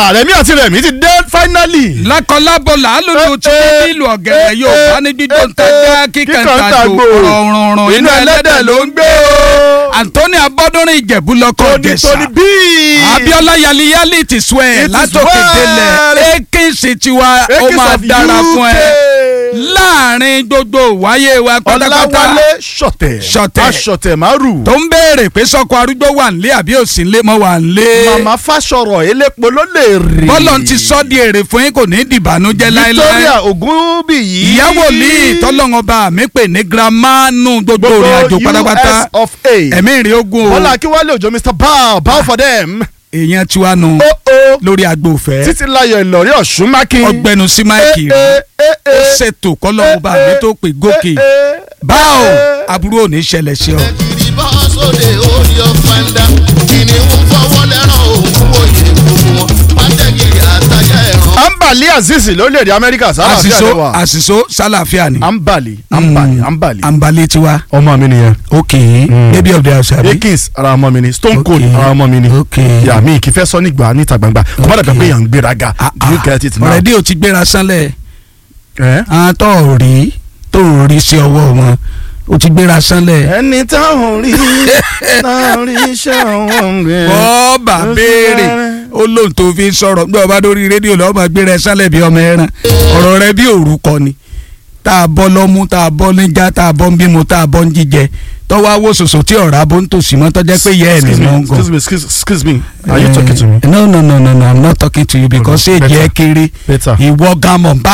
rẹ̀mí àti rẹ̀mí ti dé finally. lákọlábọ̀ làálùlù tí Eh, wọ́n nílò ọ̀gẹ̀dẹ̀ eh, yóò eh, bá ní dídó ń eh, tajà eh, kíkà ń kíkàn ń tàgbò tàgbò. rọrùn inú ẹlẹ́dẹ̀ ló ń gbé o. Anthony Abọ́dúnrín Ìjẹ̀bú lọ́kọ̀ tóní Ìjẹ̀ṣà tóní bíi. Abíọ́lá yaliyali ti sọ ẹ It is látòkè well. délẹ̀ Ekins tiwa ó Ekins máa of dára fún ẹ UK. láàrin gbogbo wáyé wa pátápátá ọ̀làwálé ṣọ̀tẹ̀ Ṣọ̀tẹ̀. aṣọ̀tẹ̀ márù. tó ń béèrè pé sọkọ arúgbó wà nílé àbí òsì nílé mọ́ wà nílé màmá fásọ̀rọ̀ elépo ló lè rí. bọ́lọ̀ ti sọ́ di èrè fún yín kò ní dìbànújẹ́ láéláé Victoria Ogunbiyi. ìyàwó ní tọ́lọ́wọ́n bá mi pè ní girama nù gbogbo ìrìn àjò pátápátá US of A. ẹ̀mí ìrìn ogun o Bọ́lá Akínwálé Òjó Mr. Bow Bow for them. èèyàn tiwa nù Ó ó. lórí agbo òfẹ́ Títí láyọ̀ Ìlọ̀rí Ọ̀ṣun Mákin. ọgbẹnu sí máìkì Eh, rẹ eh, eh, ó eh. ṣètò kọ́lọ́wọ́ bá mi tó pè gòkè Eh, eh, báwo eh. aburú ò ní ṣẹlẹ̀ sí ọ. kiri bọ́ sóde orí ọ̀fẹ́ndà kìnìún fọwọ́ lẹ́ràn òun wòye gbogbo wọn pàtẹ́kìrì àtàjà ẹ̀ràn. Ambali Aziz lórílẹ̀‐èdè Amẹ́ríkà sára àti àṣìṣó àdéhùn. àṣìṣó sálàáfíà ni. Ambali Ambali Ambali. àǹbalẹ̀ tiwa. Ọmọ mi nìyẹn. ok baby of the house abi. Akins ara ọmọ mi ni Stone Cold Okay. ara ọmọ mi ni. Okay. Yà mí kì í fẹ́ sọ nígbà níta gbangba. Kò má dàgbà pé yàn ń gbéraga. Do you get it now? ọ̀rẹ́dí ò ti gbéra sánlẹ̀ Eh? àwọn tó ò rí tó ò rí sí ọwọ́ wọn ó ti gbéra sánlẹ̀. ẹni táwọn rí táwọn rí iṣẹ́ wọn gbé. bọ́ọ̀bà béèrè ó lóun tó fi ń sọ̀rọ̀ gbé ọba lórí rédíò lọ́wọ́ máa gbéra ẹ sánlẹ̀ bí ọmọ ẹran ọ̀rọ̀ rẹ bí òrùkọ ni tá a bọ́ lọ́mú tá a bọ́ níjà tá a bọ́ ń bímọ tá a bọ́ ń jíjẹ tọ́wọ́ awó sòsò tí ọ̀rá bó ń tòsí mọ́ tọ́jẹ́ pé yẹ́ ẹ̀ excuse nínú me ń gan. excuse me excuse, excuse me are you talking to me. no no no no no i'm not talking to you because Better. èjì ẹ kéré Better. ìwọ gan mọ̀ n bá